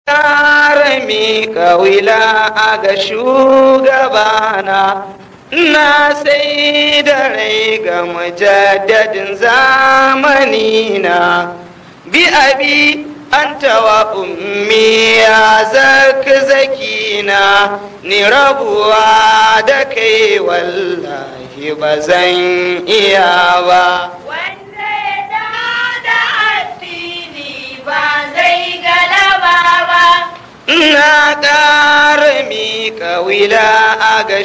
ƙara miƙa wila a ga shugabana na sai da rai ga mujaddadin zamanina bi abi an tawa ummi ya zaki zakina ni rabuwa da kai wallahi ba zan iya ba Wanda ya da addini ba zai galaba ba. na ƙara miƙa wila a ga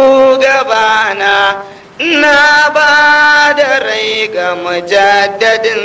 shugabana na ba da rai ga mujaddadin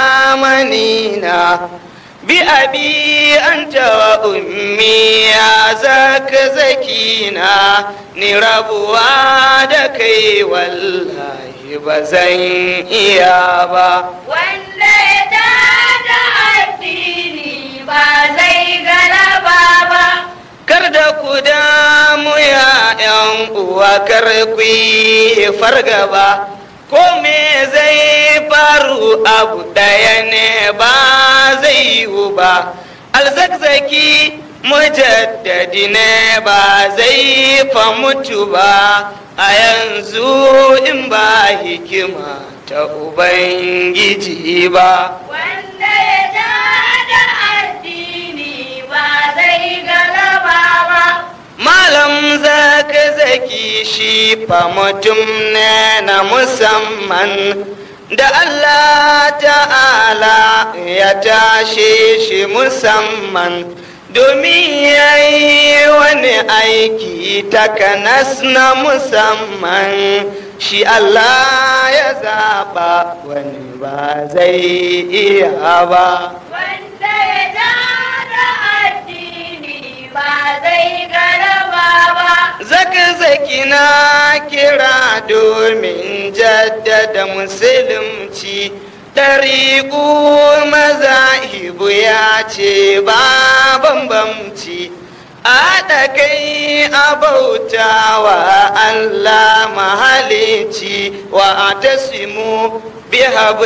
zamanina bi abi an tawa ummi ya zaka zakina ni rabuwa da kai wallahi ba zan iya ba Wanda ya da addini ba zai galaba ba. kar da ku damu ya yan uwa kar ku yi fargaba ko me zai faru abu ɗaya ne ba zai yiwu ba alzakzaki mujaddadi ne ba zai fa mutu ba a yanzu in ba hikima ta ubangiji ba Wanda ya da addini ba zai galaba ba. Malam zaka zaki shi fa mutum ne na musamman da Allah ta'ala ya tashe shi musamman domin ya yi wani aiki takanas na musamman shi Allah ya zaɓa wani ba zai iya ba. Wanda ya da addini ba zai galaba ba. Zaki-zaki na kira domin jaddada musulunci ɗariƙu mazahibu ya ce ba bambamci a haɗa kai a bauta wa Allah mahalici wa a tasimu bi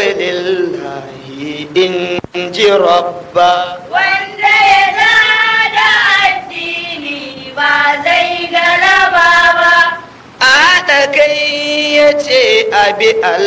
hablillahi in ji rabba. Wanda ya da addini ba zai galaba ba. a haɗa kai ya ce abi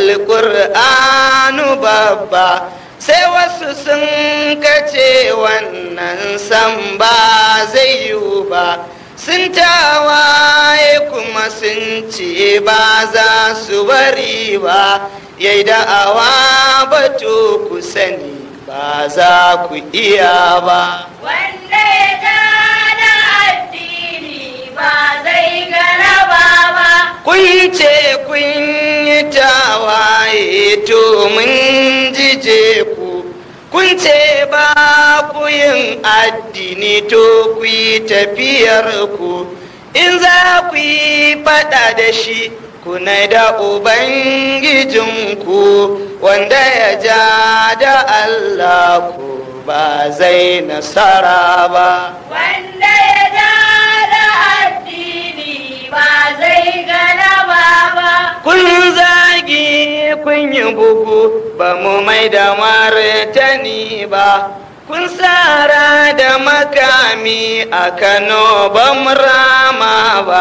alƙur'anu babba sai wasu sun kace wannan san ba zai yiwu ba sun tawaye kuma sun ce ba za su bari ba yai da'awa batu ku sani ba za ku iya ba Wanda ya da addini ba zai galaba ba. kun ce kun yi tawaye to mun jije ku kun ce ba ku yin addini to ku yi tafiyar ku in za ku yi fada da shi kuna da ubangijinku wanda ya ja da Allah ku ba zai nasara ba Wanda ya da addini ba zai galaba ba. kun zagi kun yi bugu ba mu mai da martani ba kun tsara da makami a kano ba mu rama ba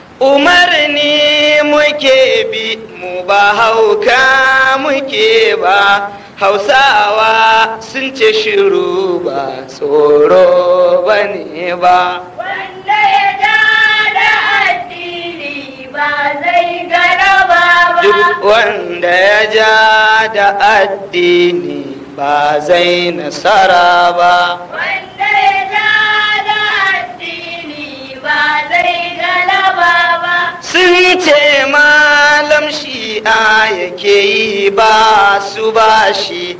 umarni muke bi mu ba hauka muke ba hausawa sun ce shiru ba tsoro ba ne ba Wanda ya da addini ba zai galaba ba. duk wanda ya ja da addini ba zai nasara ba Wanda ya da addini ba zai galaba ba. sun ce malam shi'a yake yi ba su ba shi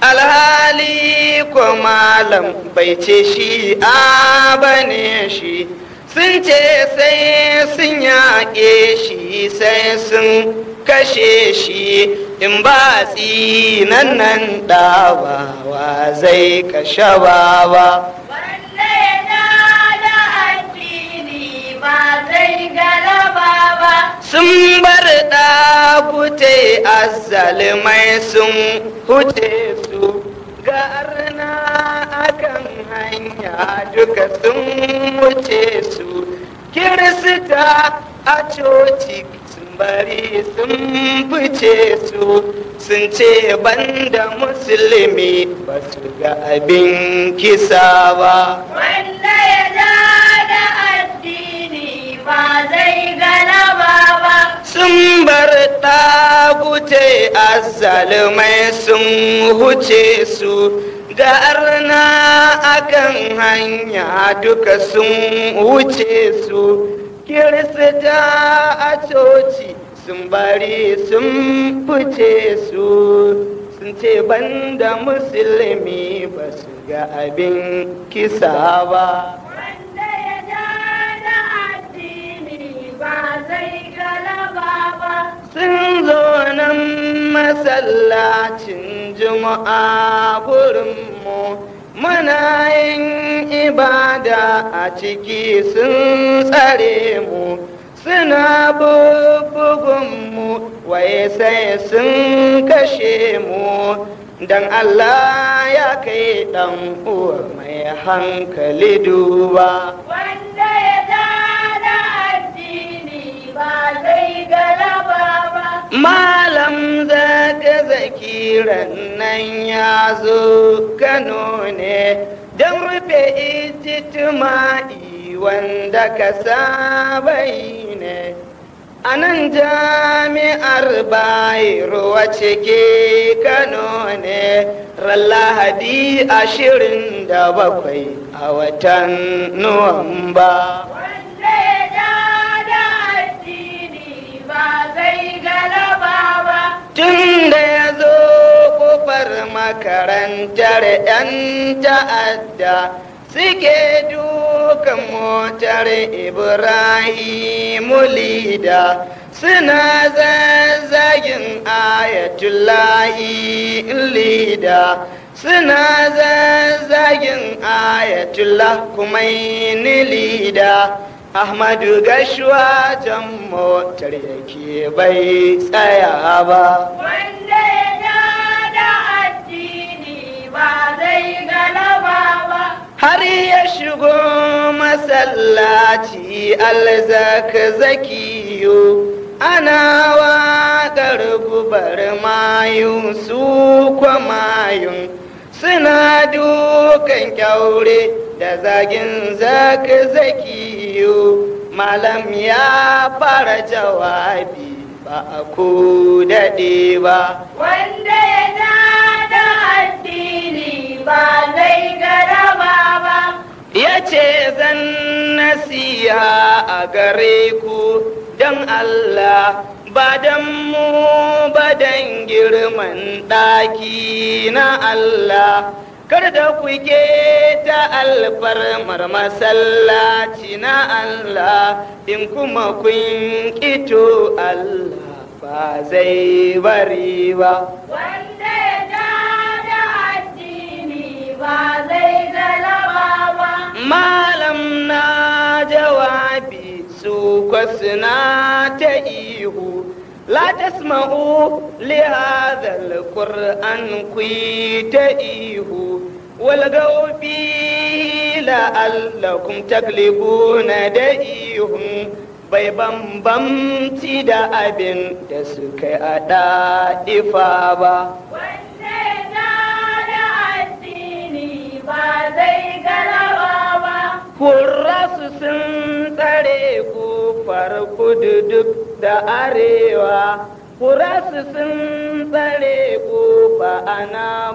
alhali ko malam bai ce shi'a ba ne shi sun ce sai sun yaƙe shi sai sun kashe shi in ba tsinan nan ɗawawa zai kashe bawa Wanda ya da addini ba zai galaba ba. sun bar ɗakute azzalumai sun huce su ga arna akan hanya hanya duka sun wuce su kirista a coci sun bari sun fice su sun ce banda musulmi ba su ga abin kisa ba Wanda ya ja da addini ba zai galaba ba. sun bar ɗagute azzalumai sun huce su ga arna akan hanya duka sun wuce su kirista a coci sun bari sun fice su sun ce banda musulmi ba su ga abin kisa ba Wanda ya ja da addini ba zai galaba ba. sun zo nan masallacin juma'a gurinmu muna yin ibada a ciki sun tsare mu suna bubugunmu waye sai sun kashe mu dan Allah ya kai dan uwa mai hankali duba Wanda ya ja da addini ba zai galaba ba. Malam zaka zakiran nan ya zo Kano ne don rufe ijitima'i wanda ka saba yi ne. A nan jami'ar Bayero wacce ke Kano ne, ran Lahadi ashirin da bakwai a watan Nuwamba. Wanda ya ja da addini ba zai galaba ba. Tun da ya zo kofar makarantar 'yan ta'adda suke dukan motar Ibrahimu Lida suna zazzagin ayatullahi Lida suna zazzagin ayatullah kumaini Lida Ahmadu Gashwa jan motar yake bai tsaya ba. Wanda ya ja da addini ba zai galaba ba. har ya shigo masallaci alzaka zakiyo ana waƙar gubar mayu su kwamayun suna dukan kyaure da zagin zaka zakiyo malam ya fara jawabi ba a ku daɗe ba Wanda ya ja da addini ba zai galaba ba. ya ce zan nasiya a gare ku don Allah ba don mu ba don girman ɗaki na Allah kar da ku ta alfarmar masallaci na Allah in kuma kun ƙito Allah ba zai bari ba Wanda ya ja da addini ba zai galaba ba. Malam na jawabi su kwasina ta ihu La tasma'u li hadha al-Qur'an ku ta ihu wal gawfi la'allakum taglibuna da ihun bai bambamci da abin da suka yi a ɗaɗifa ba. Wanda ya ja da addini ba zai galaba ba. Kurrasu sun tsare kofar kudu duk da arewa, Kurrasu sun tsare kofa ana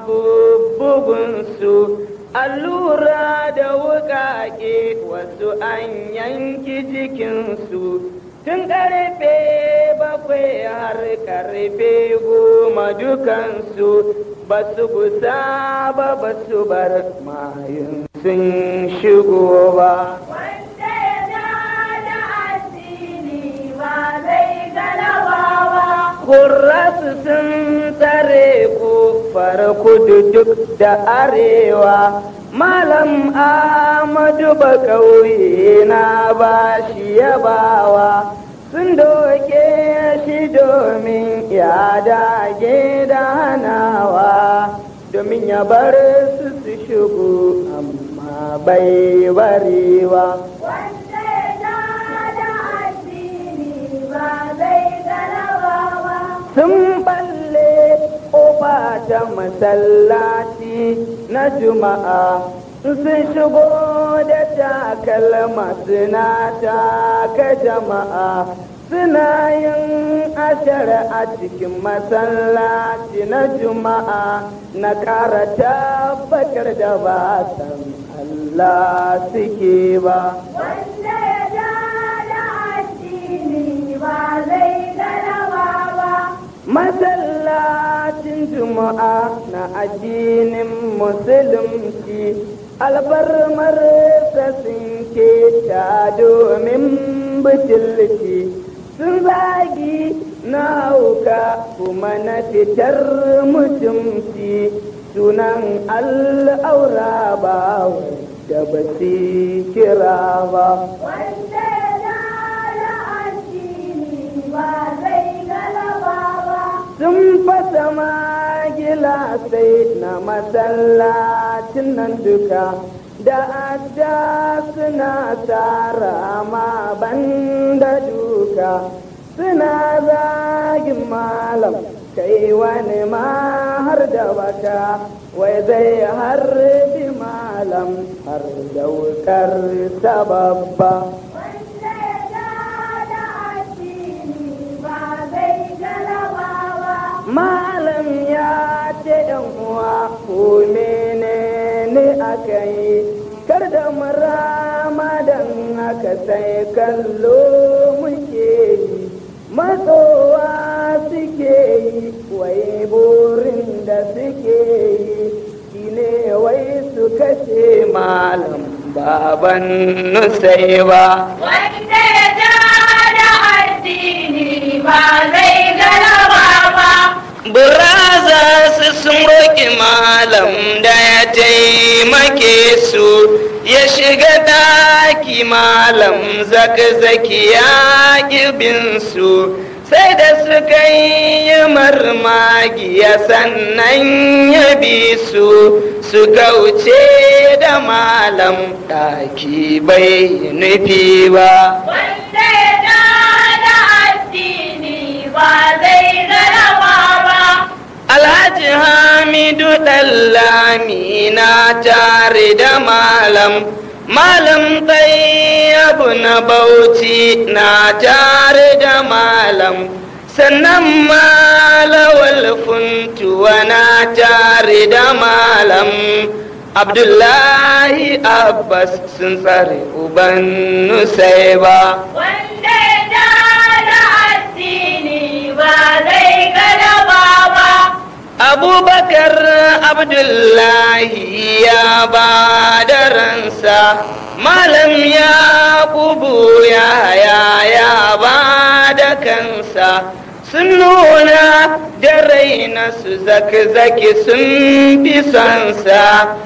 bugunsu, allura da wuƙaƙe wasu an yanki jikinsu. Tun ƙarfe bakwai har ƙarfe goma dukansu ba su gusa ba ba su bar mayun sun shigo ba. Wanda ya ja da addini ba zai galaba ba. Kurrasu sun tsare kofar kudu duk da arewa, Malam Ahmadu ba ƙauye na ba shi yabawa, sun doke shi domin ya dage da hanawa, domin ya bar su su shigo amma bai bari ba wanda ya ja da addini ba zai galaba ba sun balle ƙofa ta masallaci na juma'a sun shigo da takalma suna taka jama'a suna yin ashar a cikin masallaci na juma'a na ƙara tabbatar da ba san Allah suke ba wanda ya ja da addini ba zai galaba ba masallacin juma'a na addinin musulunci albarmar sun keta domin butulci sun zagi na hauka kuma na fitar mutumci sunan al'aura ba da ba su kira ba wanda ya ja da addini ba zai galaba ba sun fasa magila sai na masallacin nan duka da adda suna tara ma banda duka suna zagin malam kai wani ma har da baka wai zai harbi malam har da wukar sababba wanda ya ja da addini ba zai galaba ba Malam ya ce ‘yan uwa ko menene aka yi, kar da muramadan aka sai kallo muke yi, matsowa suke yi, wai burin da suke yi, shine wai su kashe malam baban nusai ba. wanda ya ja da addini ba zai galaba ba Brothers sun roƙi malam da ya taimake su ya shiga daki malam zaki ya ƙibin su sai da suka yi marmagiya sannan ya bi su suka wuce da malam ɗaki bai nufi ba. wanda ya ja da addini ba zai galaba ba Alhaji Hamidu Ɗallami na tare da malam, malam Tayyabu na Bauchi na tare da malam, sannan malawal funtuwa na tare da malam. Abdullahi Abbas sun tsare uban Nusaiba. wanda ya ja da addini ba zai galaba ba abubakar abdullahi ya ba da ransa malam ya kubu ya ya ya ba da kansa sun nuna da raina su zaki-zaki sun fi sansa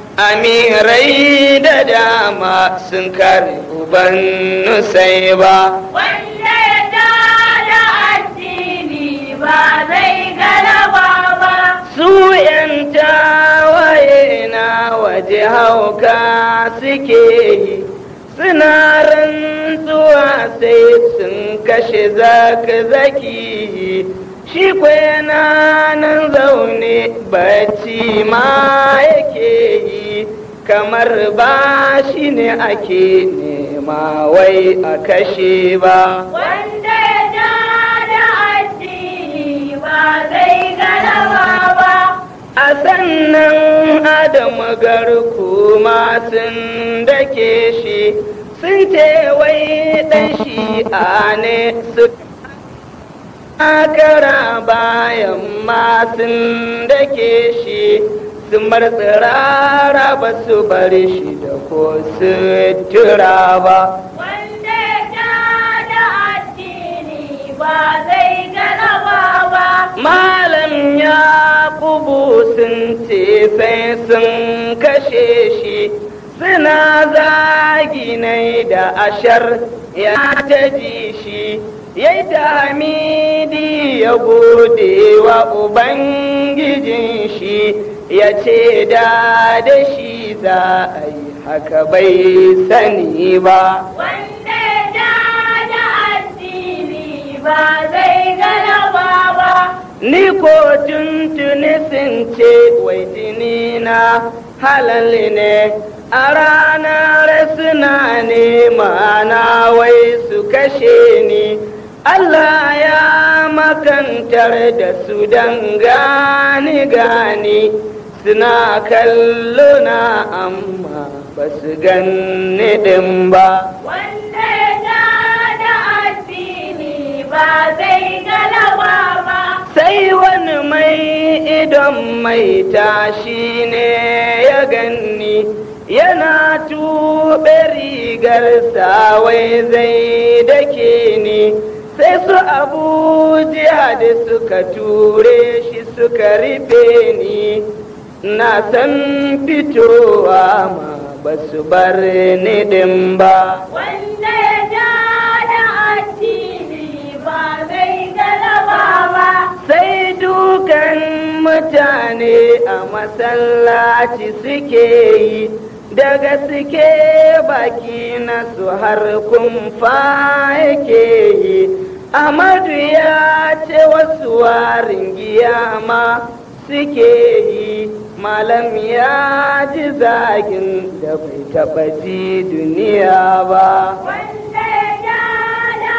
amirai da dama sun kare uban nusai ba wanda ya ja da addini ba zai galaba ba su ‘yan tawaye na waje hauka suke yi suna rantsuwa sai sun kashe zaki-zaki shi yana nan zaune bacci ma yake yi kamar ba shi ne ake nema wai a kashe ba wanda ya ja da addini ba zai galaba ba a sannan adamu garku sun dake shi sun ce wai dan shi a ne su kara bayan ma sun dake shi sun bar tsirara ba su bar shi da ko sutura ba wanda ya ja da addini ba zai galaba ba Malam ya kubu sun ce sai sun kashe shi suna zaginai da ashar ya ta ji shi ya yi ta hamidi ya gode wa Ubangijin shi ya ce da da shi za a yi haka bai sani ba wanda ya da addini ba zai galaba ba ni ko tuntuni sun ce wai jini na halal ne a ranar suna nema na wai su kashe ni Allah ya makantar da su don gani gani suna kallo na amma ba su ganni ɗin ba wanda ya da addini ba zai galaba ba sai wani mai idon mai tashi ne ya ganni yana tuɓe rigarsa wai zai dake ni sai su abu jihad suka ture shi suka rufe ni na san fitowa ma ba su bar ni ɗin ba wanda ya da addini ba zai galaba ba sai dukan mutane a masallaci suke yi daga suke baki na su har kumfa yake yi amadu ya ce wasu warin giyama suke yi malam ya ji zagin da bai taɓa ji duniya ba wanda ya da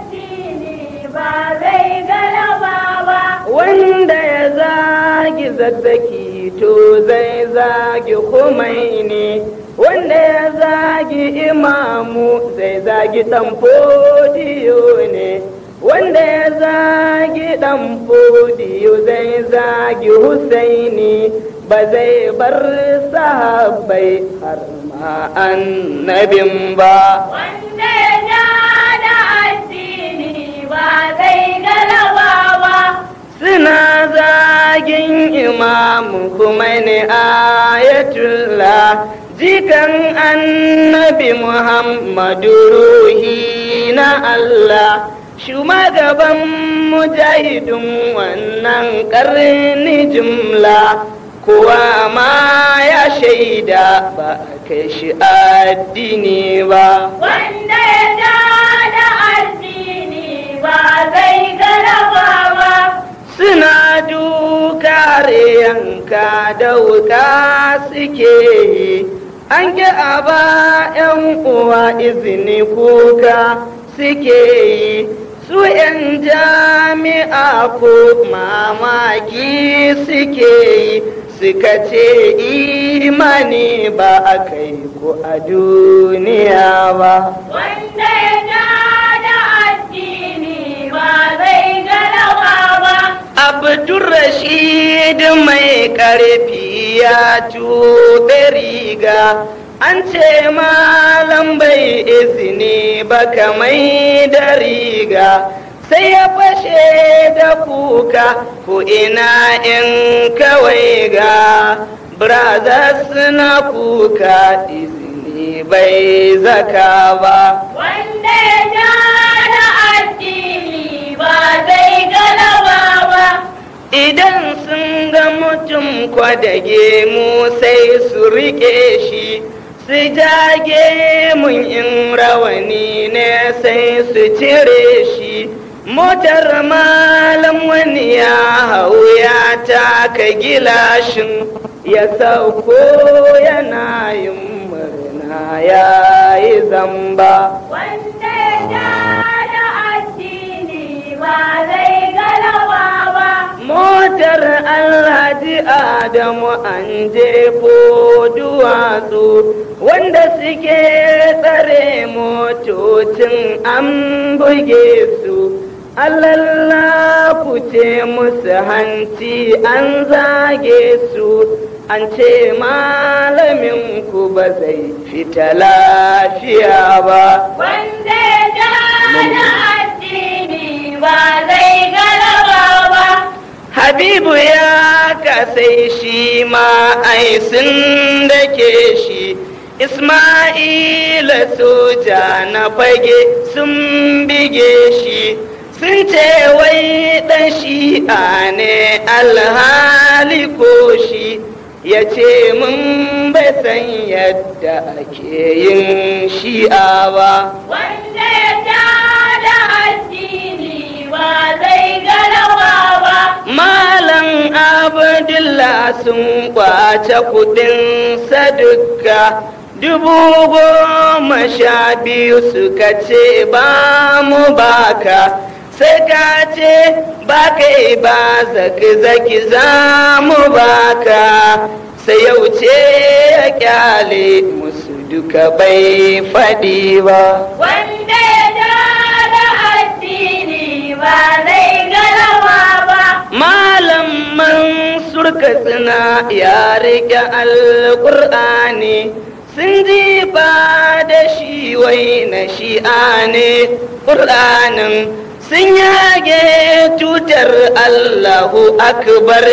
addini ba zai galaba ba wanda ya zagi zazzaki to zai zagi ne wanda ya zagi imamu zai zagi dan fodiyo ne wanda ya zagi dan fodiyo zai zagi husaini ba zai bar sahabbai har ma annabin ba wanda ya da addini ba zai galaba ba suna zagin imamu kuma ne ayatullah jikan annabi muhammadu ruhi na Allah shugaban mujahidin wannan karni jumla kuwa ma ya shaida ba a kai shi addini ba wanda ya da addini ba zai galaba ba suna dukare yanka da wuka suke yi an ki a ba 'yan uwa izini kuka suke yi su 'yan jami'a ko mamaki suke yi suka ce imani ba a kai ku a duniya ba wanda ya da addini ba zai galaba ba Abdulrashid mai ƙarfi ya tuɓe riga an ce malam bai izini ba kamai da riga sai ya fashe da kuka ko ina in kawai ga brothers na kuka izini bai zaka ba wanda ya da addini ba zai galaba ba Idan sun ga mutum kwadage mu sai su riƙe shi, su jage mun in rawani ne sai su cire shi. Motar malam wani ya hau ya taka gilashin ya sauko yana yin murna ya yi zamba. wanda ya da addini ba zai galaba ba Motar Alhaji Adamu an jefo duwatsu wanda suke tsare motocin an buge su. Allah ce musu hanci an zage su an ce malamin ku ba zai fita lafiya ba. wanda ya da addini ba zai galaba ba Habibu ya kasai shi ma ai sun dake shi Ismaila soja na fage sun bige shi sun ce wai ɗan shi'a ne alhali ko shi ya ce mun bai san yadda ake yin shi'a ba wanda ya ja da addini ba zai galawa ba malam abdullah sun kwace kudin sadukka dubu goma sha biyu suka ce ba mu baka sai ka ce ba kai ba zaki zaki za mu baka sai yau ce ya kyale musu duka bai faɗi ba wanda ya ja da addini ba zai galawa ba malam mansur katsina ya rike alƙur'ani sun ji ba da shi wai na shi'a ne ƙur'anin sun yage tutar Allahu akbar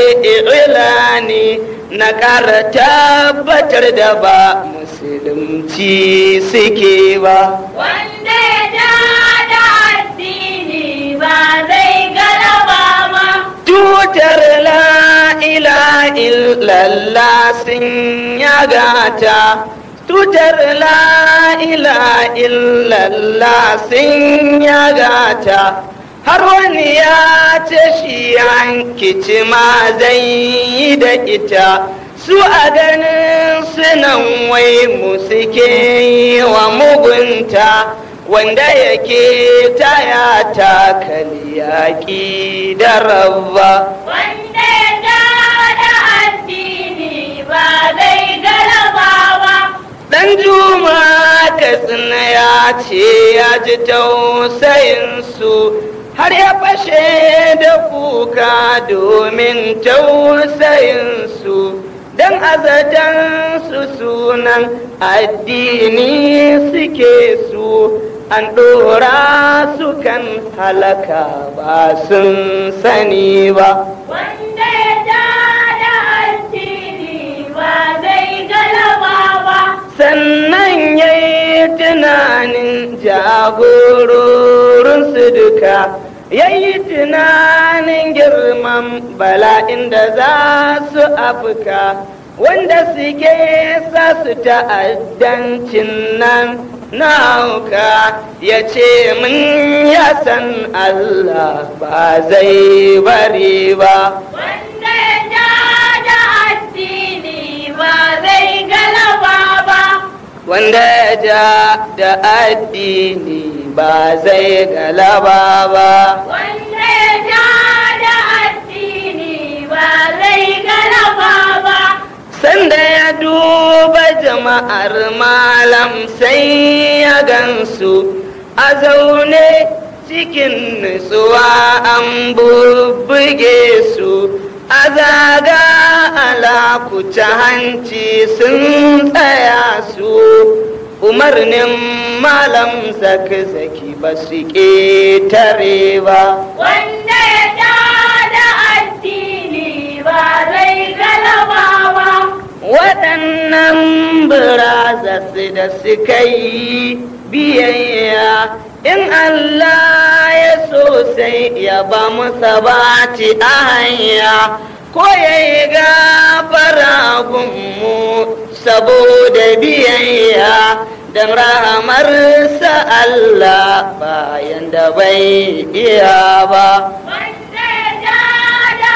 ilani na ƙara tabbatar da ba musulunci suke ba wanda ya ja da addini ba zai galawa ba tutar la ila illallah sun yagata tutar la ila illallah sun yagata har wani ya ce shi yankici ma zai yi da ita su a ganin sunan wai mu suke yi wa mugunta wanda yake taya takali yaƙi da rabba wanda ya ja da addini ba zai galaba ba Dan juma katsina ya ce ya ji tausayinsu har ya fashe da kuka domin tausayinsu don azatansu sunan addini suke su an ɗora su kan halaka ba sun sani ba wanda ya ja da addini ba zai galaba ba sannan ya yi tunanin jagororinsu duka ya yi tunanin girman bala'in da za su afka wanda suke sa su ta'addancin nan na hauka ya ce mun ya san Allah ba zai bari ba wanda ya ja da addini ba zai galaba ba wanda ya ja da addini ba zai galaba ba wanda ya ja da addini ba zai galaba ba sanda ya duba jama'ar malam sai ya gansu a zaune cikin nutsuwa an bubbuge su a zaga alakuta hanci sun tsaya su umarnin malam zaki-zaki ba su ƙetare ba wanda ya ja da addini ba zai galaba ba waɗannan birazas da suka yi biyayya in Allah ya so sai ya ba mu sabati a hanya ko ya yi gafara gunmu saboda biyayya don rahamarsa Allah bayan da bai iya ba wanda ya ja da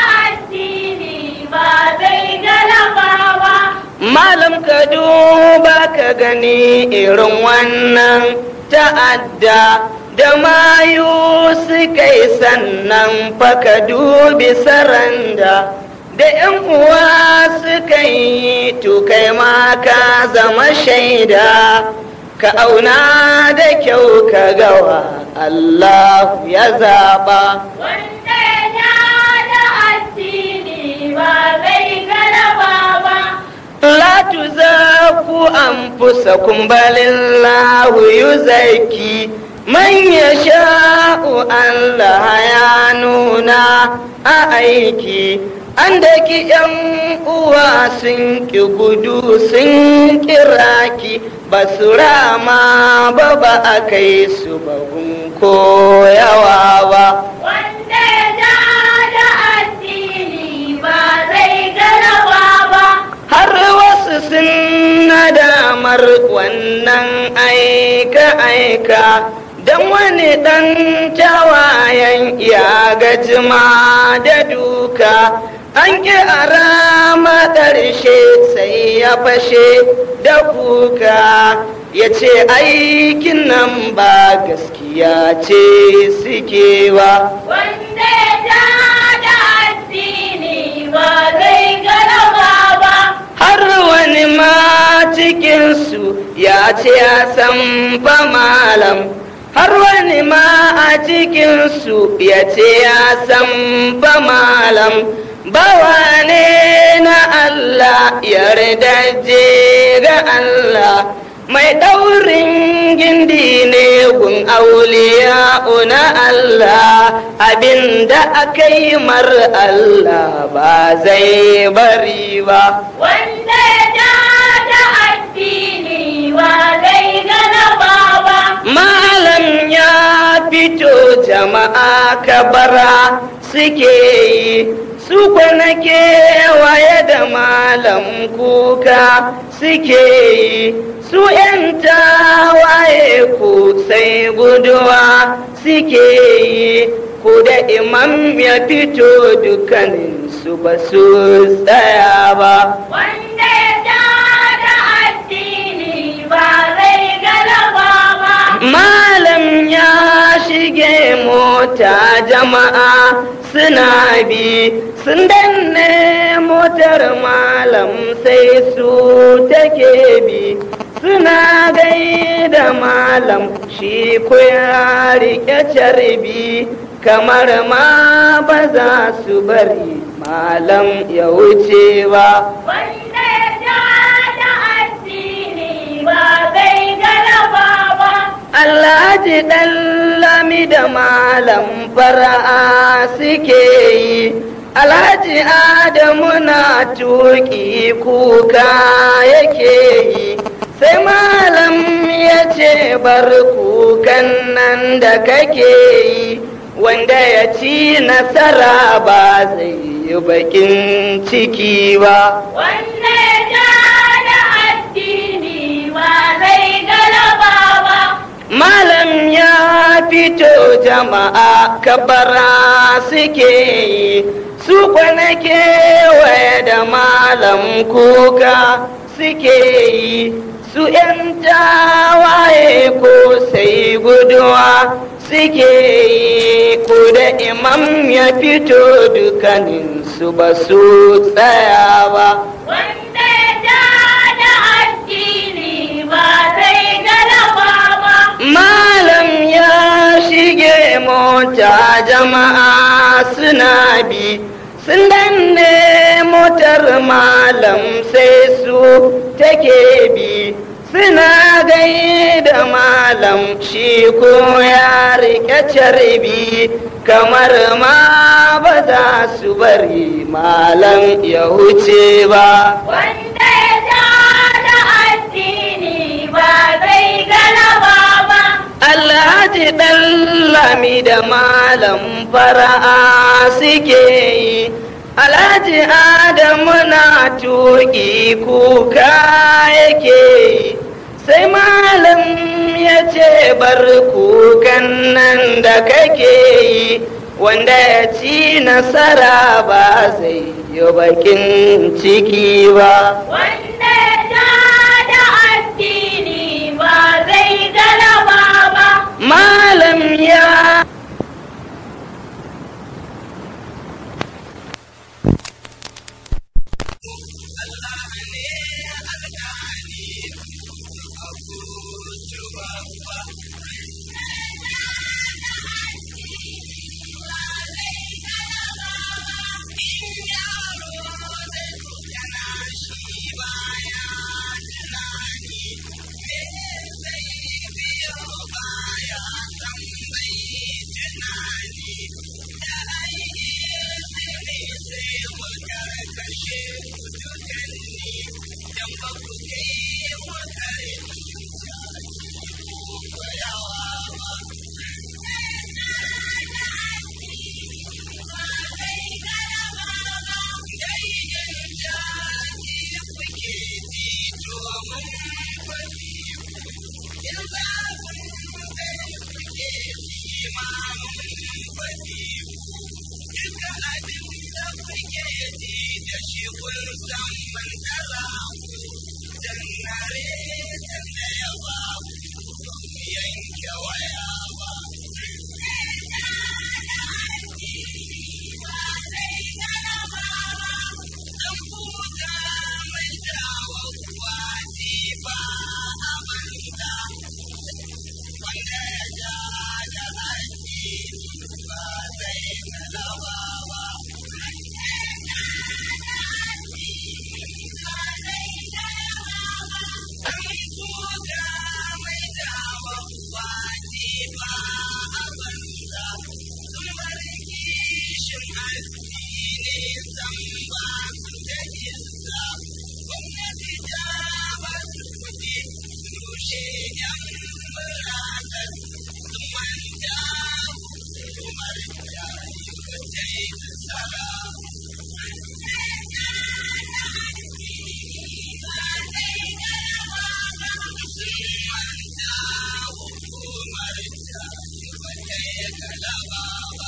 addini ba zai galaba ba Malam ka duba ka gani irin wannan ta'adda da mayu suka yi sannan fa ka dubi saranda da ‘yan uwa suka yi tukai ma ka zama shaida ka auna da kyau ka gawa Allah ya zaba. wanda ya ja da addini ba zai galaba ba لا تزكوا أنفسكم بل الله يزكي من يشاء الله يعنونا أأيكي andaki yan uwa sun ki gudu sun kiraki ba su rama ba ba a kai su babun koyawa ba wanda ya ja da addini ba zai galaba ba damar wannan aika-aika don wani ɗan tawayen ya gajima da duka an ƙi a rama ƙarshe sai ya fashe da kuka ya ce aikin nan ba gaskiya ce suke ba Wanda ya ja da addini ba zai galaba ba. har wani ma cikinsu ya ce ya san fa malam har wani ma a cikinsu ya ce ya san fa malam bawa ne na Allah yardaje ga Allah mai ɗaurin gindi ne gun auliya na Allah abinda aka yi mar Allah ba zai bari ba Wanda ya ja da addini ba zai galaba ba. Malam ya fito jama'a kabara suke yi su kwana kewaye da malam kuka suke yi su ‘yan tawaye ku sai guduwa suke yi ku da imam ya fito dukkanin su ba su tsaya ba. Wanda ya ja da addini ba zai galaba ba. Malam ya shige mota jama'a suna bi sun danne motar malam sai su take bi suna gaida malam shi ko ya rike carbi kamar ma ba za su bari malam ya wuce ba. Wanda ya ja da addini ba zai galaba ba. Alhaji ɗan lami da malam fara'a suke yi, Alhaji Adamu na tuƙi kuka yake yi, sai malam ya ce bar kukan nan da kake yi, wanda ya ci nasara ba zai yi bakin ciki ba. Wanda ya ja da addini ba zai galaba ba. Malam ya fito jama'a kabara suke yi, su kwana kewaye da malam kuka suke yi, su ‘yan tawaye ko sai guduwa suke yi, ko da imam ya fito dukanin su ba su tsaya ba. Wanda ya ja da addini ba zai galaba ba. Malam ya shige mota jama'a suna bi sun danne motar malam sai su take bi suna gaida malam shi ko ya rike carbi kamar ma ba za su bari malam ya wuce ba. Wanda ya ja da addini ba zai galaba ba. Alhaji ɗan lami da malam fara'a suke yi, Alhaji Adamu na tuƙi kuka yake yi, sai malam ya ce bar kukan nan da kake yi, wanda ya ci nasara ba zai yi bakin ciki ba. Wanda ya ja da addini ba zai galaba ba. Malam ya imamun fatihu duka abin da kuke ji da shi kun san man tsara dan nare dan da ya ba yanke waya ba dan buga mai dawo kwaji ba a banza wanda ya ja da addini ba zai galaba ba dan buga mai dawo kwaji ba a banza sun bar kishin addini san ba su da isa gwamnati ta ba su kuɗi rushe yan muratar sun manta hukumar da ta yi nasara sun manta hukumar da ta yi galaba ba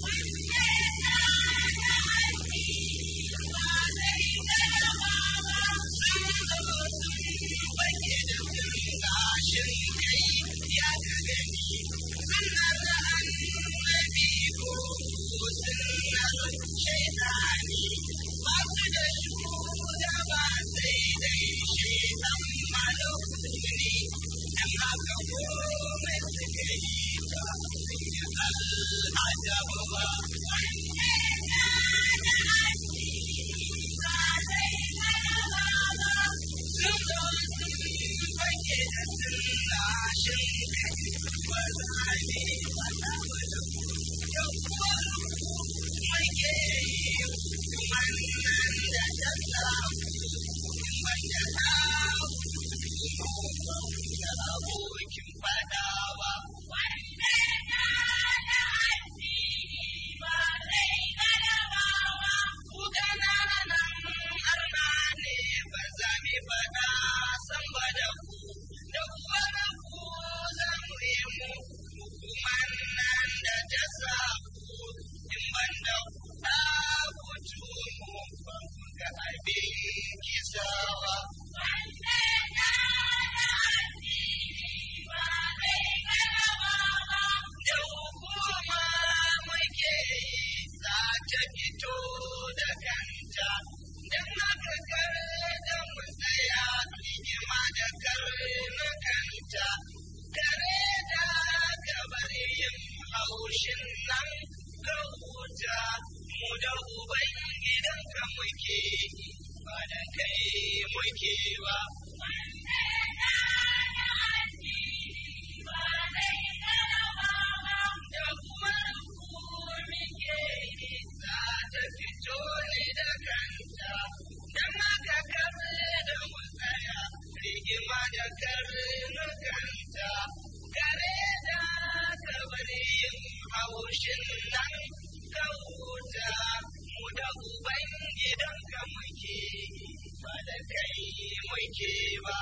bake da gashin kai ya ka gani sunnar annabi ko sunnar shaitani ba su da shugaba sai dai shaitan malakuni dan haka komai suka yi ta al'ajabu ba sun zo sun fage da sunashin kai ba za ne ba na bada yau mai ke yi wannan da ta samu wanda ta da abokin fadawa ku ƙananan arna ne ba za mu faɗa san ba da ku da kuma ku za mu yi mu hukumar nan da ta sa ku in ban da ku ta kutu mu ba ku ga abin kisawa. Da hukuma muke yi za ta fito da kanta don haka kare da mu tsaya rigima da kare na kanta kare da gabar yin haushin nan ka huta mu da uban gidanka muke ba da kai muke ba da kuma muke yi za ta fito ne da kanta don haka kare da mu tsaya rigima da kare na kanta kare da kabar yin haushin nan ka huta mu da uban gidanka muke ba da kai muke ba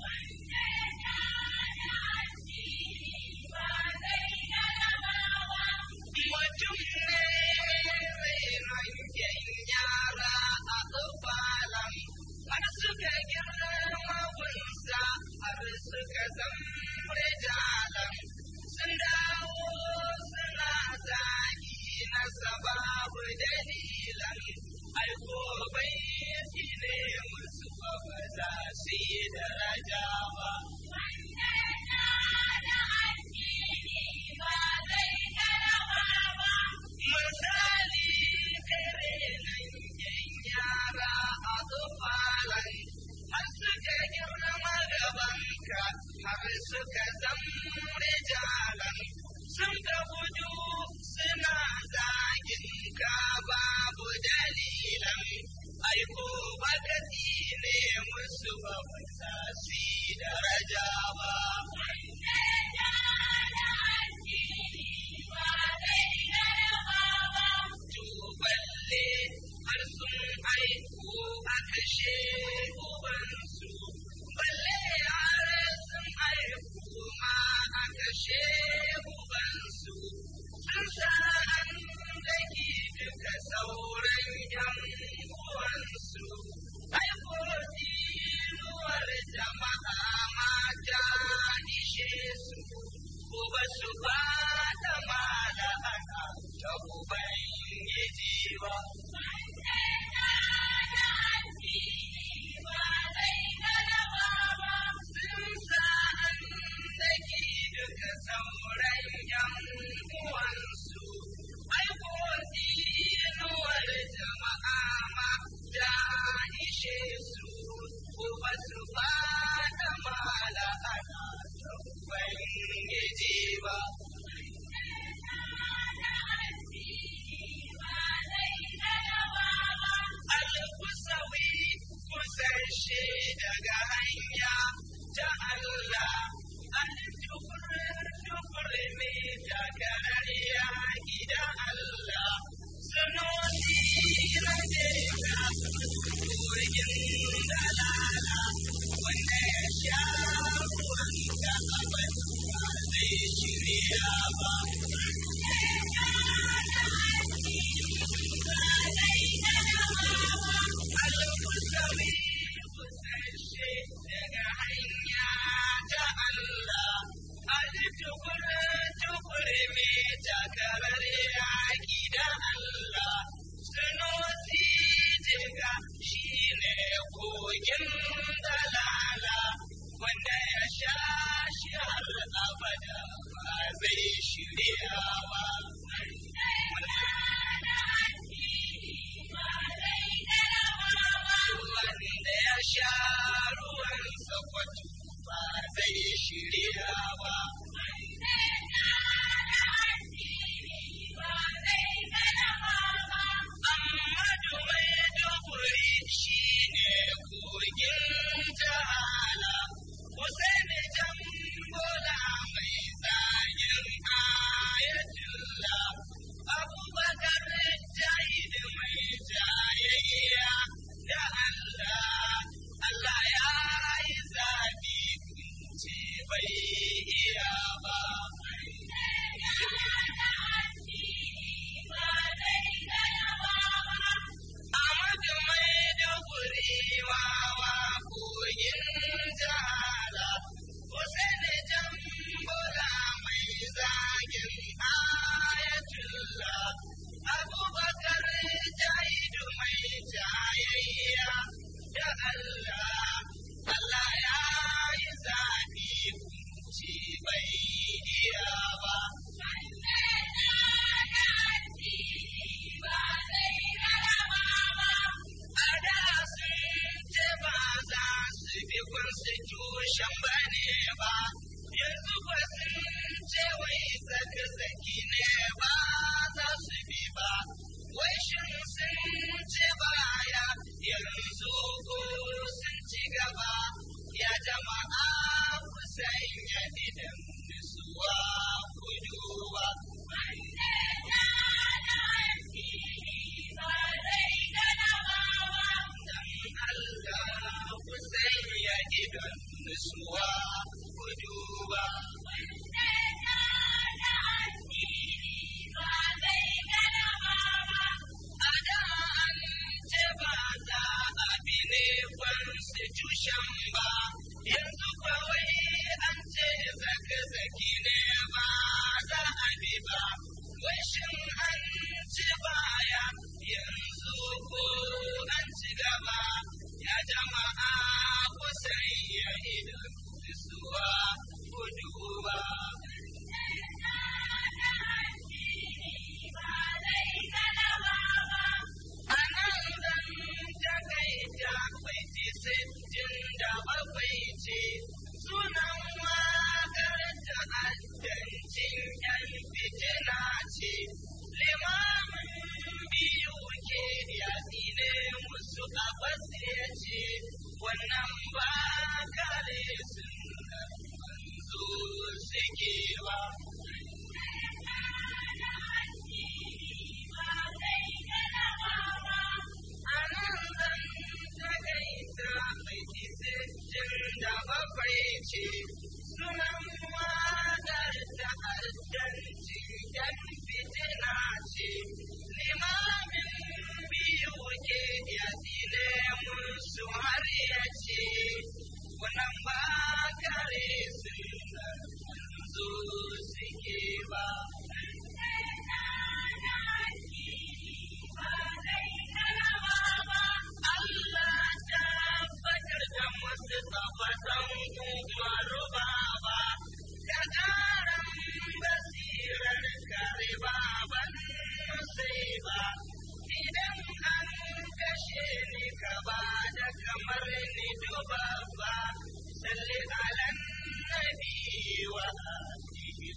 mutum ne mai hangen yara a tsofalan har suka girma gunsa har suka zama jalan sun dawo suna zagi na sababu dalilan aiko bai ne musu ba ba za su yi daraja ba misali kare nan yan yara a tsofalan har suka girma gabanka har suka zama jalan sun ka gudu suna zagin ka babu dalilan aiko baka ne musu ba sa su yi daraja ba tuballe har sun haihu a kashe ubansu balle har sun haihu ma a kashe ubansu sauran yan uwansu ai ko dinuwar jama'a ma ta ishe su ko ba su fada mala ana ubangiji ba Al-Kusawi kusashe daga hanya ta Allah Al-Tukur ne daga ya gida Allah Sunoni na jera kogin dalala wanda ya sha ruwan da abin ba zai shirya ba. Al-Kusawi kusashe daga hanya ta Allah Al-Tukur tukur me takarar yaƙi da Allah Sunusi jiga shi ne kogin dalala wanda ya sha shi har abada ba zai shirya ba. Wanda ya sha ruwan sakwato ba zai shirya ba. Amadu mai duburi shi ne kogin jahala, Hussein Jambola mai zagin ayatullah, Abubakar Jahid mai jayayya da Allah, Allah ya yi zaɓi kunce bai iya ba. Amadu mai duburi wawa kogin jahala, Hussein Jambola mai zagin ayatullah, Abubakar Jahidu mai jayayya da Allah, Allah ya yi zaɓi kunci bai iya ba. A da sun ce ba za su bi constitution ba ne ba, yanzu ba sun ce wai zaki ne ba za su bi ba, wai shin sun ce baya yanzu ko sun ci gaba, ya jama'a ku sanya idan nisuwa ku duba. Allah ku sanya idon nisuwa ku duba. A da an ce ba za a bi ne constitution ba, yanzu kawai an ce zaka-zaki ne ba za a bi ba. Wai shin an ci baya yanzu ko an ci gaba, ya jama'a ku sanya idon nisuwa ku duba. Anan zan takaita bai ci sittin da bakwai ce sunan wakar ta'addancin yan fitina ce limamin biyu ke yaƙi ne musu abbas ya ce wannan ba kare sunan manzo suke ba. Anan zan takaita mai sittin da bakwai ce sunan wakar ta'addancin yan fitina ce limamin biyu ke yaƙi ne musu har ya ce wannan ba kare sunan manzo suke ba. Allah tabbatar da musu tabbatan umaru baba da ƙaran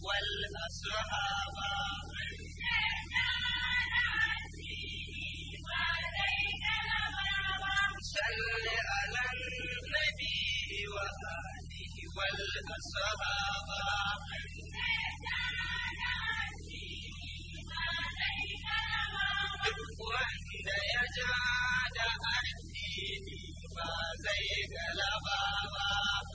والأصحاب صل على النبي وآله والأصحاب wanda ya ja da addini ba zai galaba ba.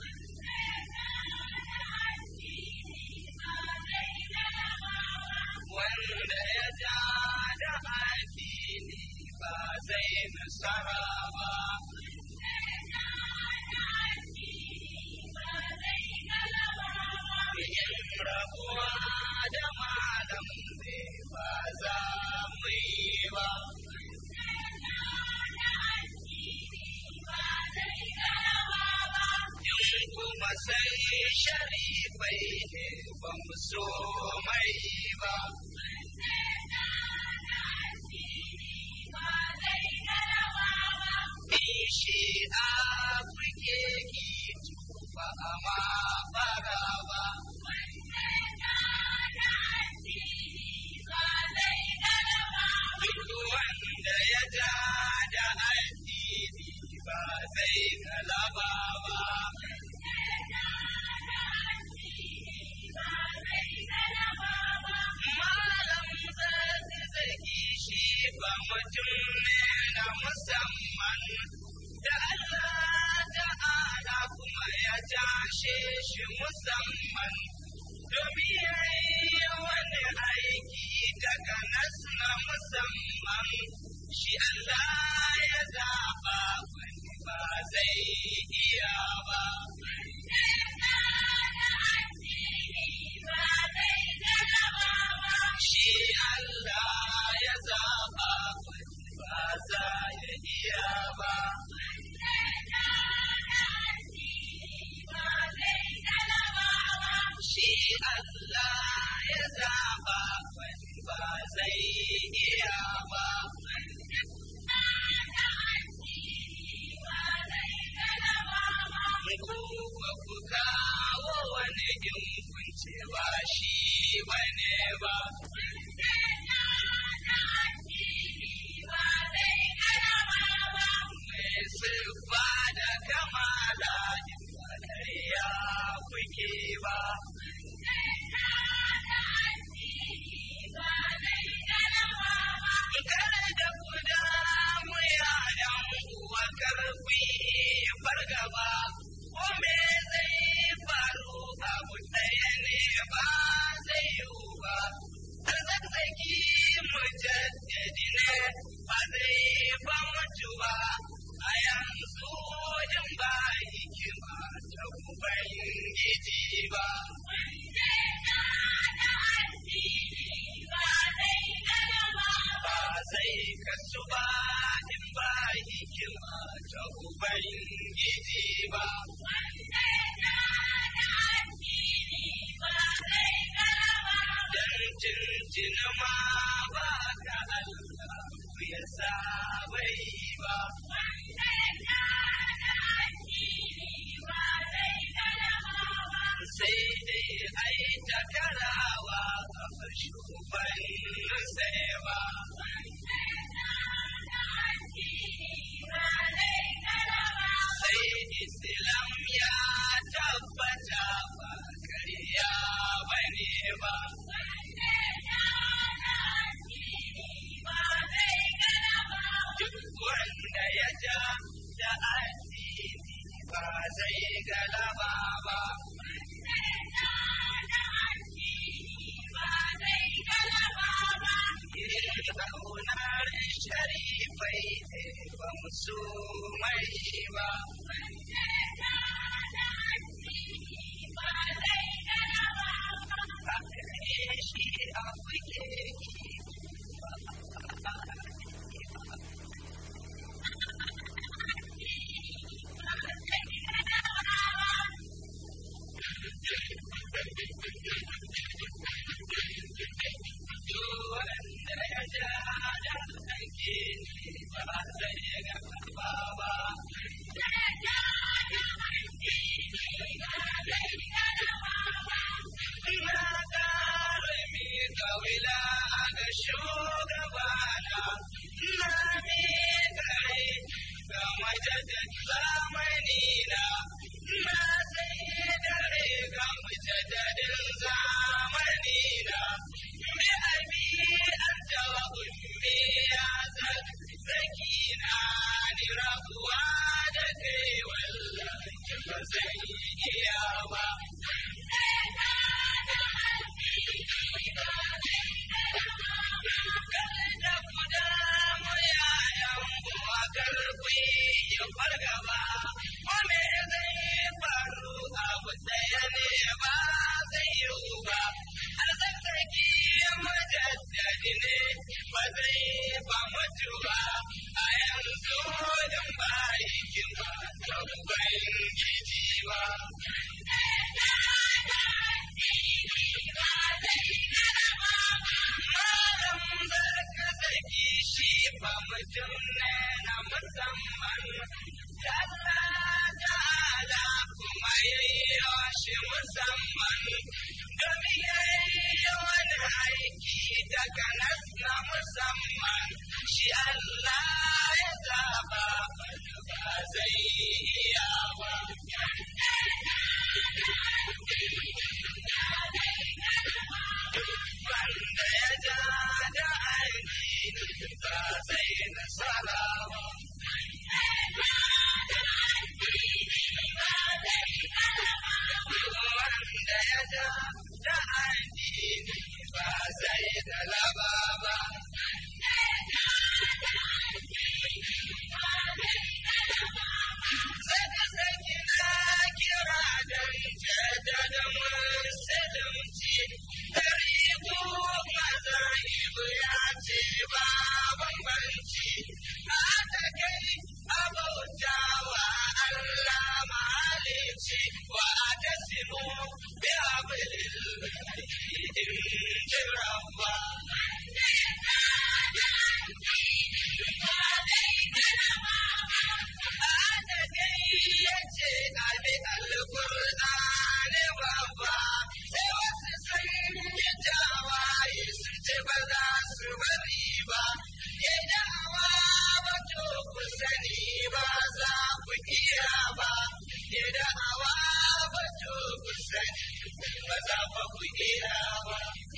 Wanda ya ja da addini ba zai nasara ba. Yin rabuwa da malam ne ba za mu yi ba. kuma sai sharifai ne ba mu so mai ba. Shi a kuke ki ba a ma fara ba. Duk wanda ya ja da addini ba zai galaba ba. Malam zazzaki shi ba mutum ne na musamman da Allah ta'ala kuma ya tashe shi musamman domin ya yi wani aiki daga nas na musamman shi Allah ya zaɓa wani ba zai iya ba. Shi Allah ya zaɓa wani ba za ya iya ba. Shi Allah ya zaɓa wani ba zai iya ba. Ku ba ku kawo wani in kunce ba shi bane ba. Mai siffa da kamala in ba ƙarya kuke ba. Kada da ku damu yayan uwa karfi fargaba, ko me zai faru abu ɗaya ne ba zai yiwu ba. Arzaki mujaddadi ne ba zai ba mutu ba, a yanzu in ba hikima ta Ubangiji ba. Ba zai kasu ba in ba hikima ta Ubangiji ba. Dan tuntun ma ba ka Allah ya sa bai ba. Sai dai ai ta karawa a shugaban sai ba. Sai Islam ya tabbata ba kariya bane ba. Duk wanda ya ja da addini ba zai galaba ba. Kaunar sharifai ne ba musu mai ba. Shi a kuke wanda ya ja da aiki ba zai ga ba. ba zai ba mutuwa a yanzu don ba hikima ta ubangiji ba malam barka zaki shi ba mutum ne na musamman Allah ta'ala kuma yayyo shi musamman domin yayyo wani aiki daga nas na musamman shi Allah ya zaba ba zai iya ba wanda ya ja da aiki ba zai nasara ba wanda ya ja da addini ba zai galaba ba. Saka saki na kira don jaddada musulunci, dari maza ibu ya ce ba bambanci, haɗa kai abautawa Allah malici wa tasimu bi hablillahi in ji rabba. Haɗa kai ya ce abi alƙur'ani babba, sai wasu sun yi tawaye su ce ba za su bari ba. Ya dawa ba to ku sani ba za ku iya ba. Ya dawa ba to ku sani ba za fa ku iya ba.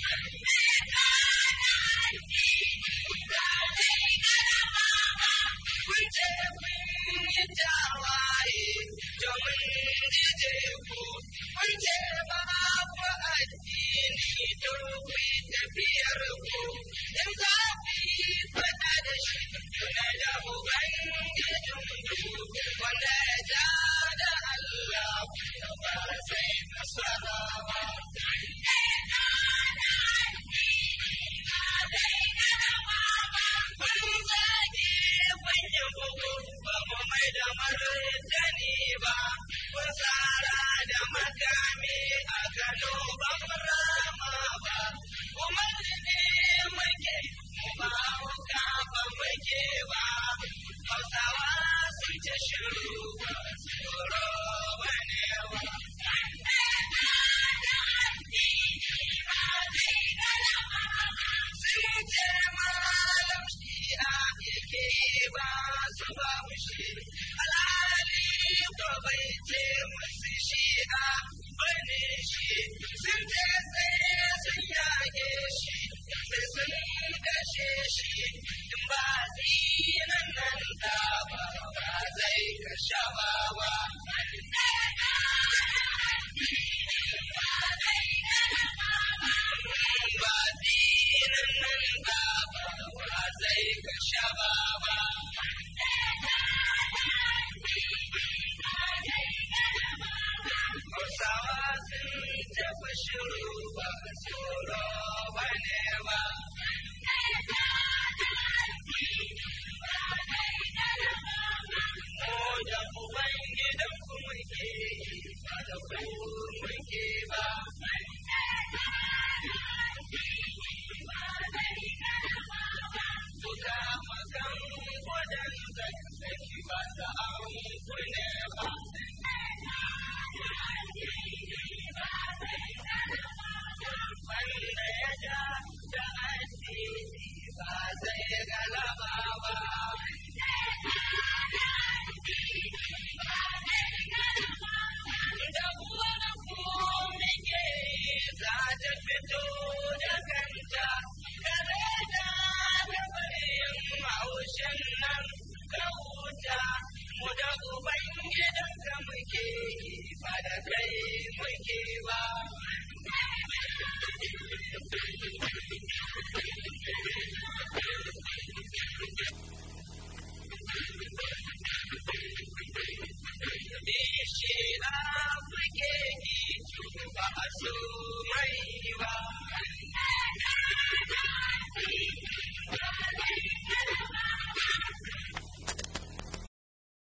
Kun ce kun yi tawaye domin jije ku. Kun ce ba ku addini don ku yi tafiyar ku. In za ku yi faɗa da shi tuna da Ubangijin ku. Wanda ya ja da Allah ba zai nasara ba. Kun zage manyan bugu ba mu mai da martani ba. Kun tsara da makami a Kano ba mu rama ba. Kuma ne muke mu ba wuka ba muke ba. Hausawa sun ce shiru ba tsoro ba ne ba. Sun ce malam shi'a yake ba su ba shi. Alhali ko bai ce musu shi'a bane shi. Sun ce sai sun yage shi, sai sun kashe shi. In ba dinan nan da ba ba zai kashe ba ba. Ba dinan nan da ba ba zai kashe ba ba. Hausawa sun tafi shiru ba tsoro ba ne ba. Mu da Ubangidan ku muke ba da ku muke ba. Kuka makan wajen zaki ba ta an ku ne ba. Wanda ya ja da addini ba zai galaba ba. Da kuwa ku muke za ta fito da kanta, kada da da bayan haushin nan ka huta, mu da Ubangidan ka muke ba da kai muke ba. Shi na kuke ki ba su mai ba.